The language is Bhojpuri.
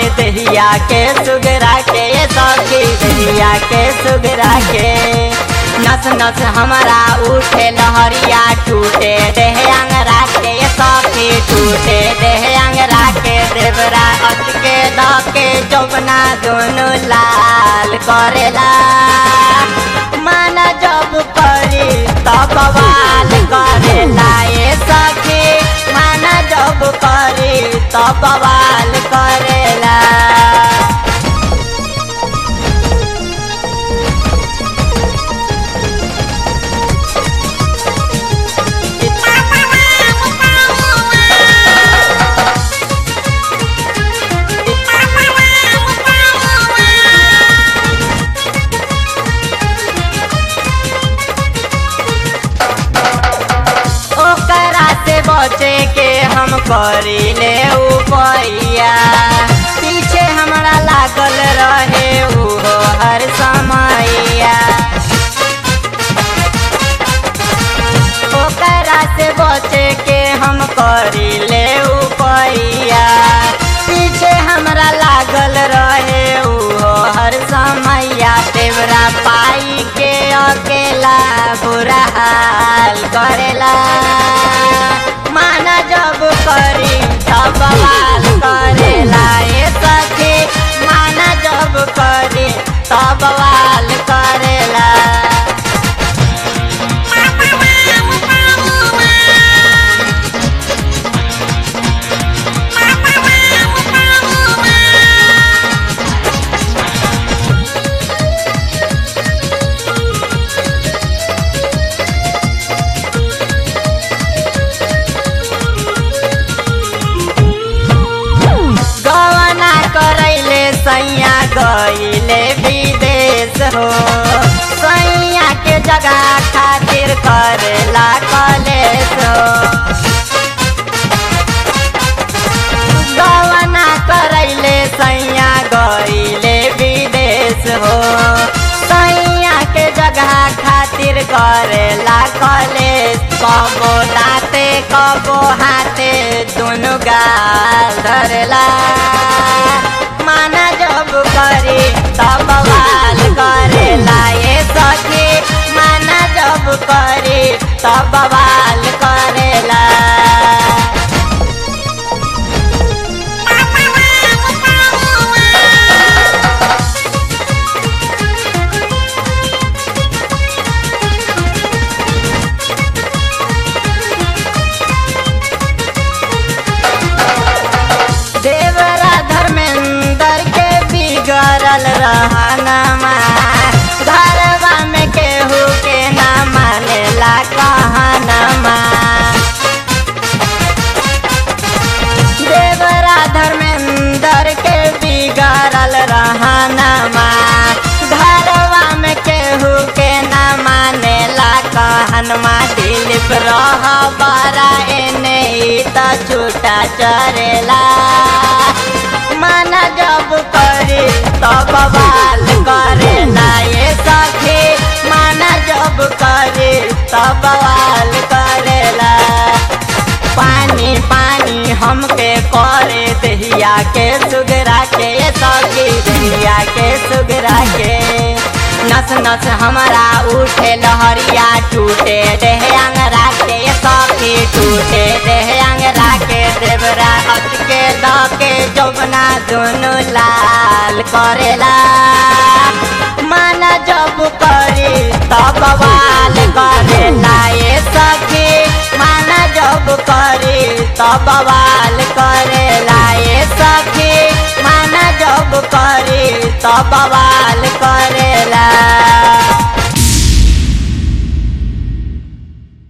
दहिया के सुगरा के ये सखी दहिया के सुगरा के नस नस हमारा उठे लहरिया टूटे देह अंगरा के ये सखी टूटे देह अंगरा के देवरा अटके दके जौबना दोनों लाल करेला माना जब करी तब बवाल करेला ये सखी माना जब करी तब बवाल करेला ओकरा से बचे के हम करी ले उपैया पीछे हमरा लागल रहे उहो हर समैया ओकरा से बचे के हम करी ले उपैया पीछे हमरा लागल रहे उहो हर समैया तेवरा पाई के अकेला बुरा हाल करेला माना जब करी तब बवाल करेला ये सखी माना जब करी तब बवाल करेला गवना करैले सैया गईले विदेश हो सैया के जगह खातिर करेला कलेश हो गवना करैले सैया गईले विदेश हो सैया के जगह खातिर करेला कलेश कबो दाते कबो हाथे दुनु गाल धरेला माना जब करी तब बवाल करेला ये सखी माना जब करी तब बवाल करेला देवरा धर्मेंद्र के बिगड़ल रहनमा घरवा में केहू के ना मानेला कहनमा देवरा धर्मेंद्र के बिगड़ल रहनमा घरवा में केहू के ना मानेला कहनमा दिलीप रह बरा एने ई त छूटा चरेला माना जब करी तब बवाल करेला ये सखी माना जब करी तब बवाल करेला पानी पानी हमके करे दहिया के सुगरा के ये सखी दहिया के सुगरा के नस नस हमारा उठे लहरिया टूटे देह अंगरा के ये सखी टूटे देह अंगरा के देवरा अटके दके जौबना दोनों लाल करेला माना जब करी तब बवाल करेला ये सखी माना जब करी तब बवाल करेला ये सखी माना जब करी तब बवाल करेला